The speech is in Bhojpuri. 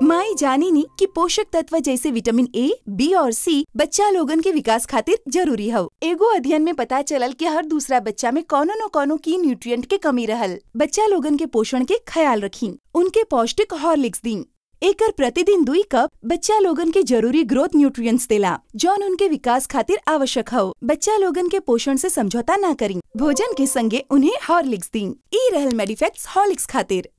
माई जानी नी कि पोषक तत्व जैसे विटामिन ए बी और सी बच्चा लोगन के विकास खातिर जरूरी हव एगो अध्ययन में पता चलल कि हर दूसरा बच्चा में कौनो न कौनो की न्यूट्रिएंट के कमी रहल बच्चा लोगन के पोषण के ख्याल रखी उनके पौष्टिक हॉर्लिक्स दी एकर प्रतिदिन दुई कप बच्चा लोगन के जरूरी ग्रोथ न्यूट्रिएंट्स देला जौन उनके विकास खातिर आवश्यक हो बच्चा लोगन के पोषण से समझौता ना करी भोजन के संगे उन्हें हॉर्लिक्स दी ई रहल मेडिफेक्ट्स हॉर्लिक्स खातिर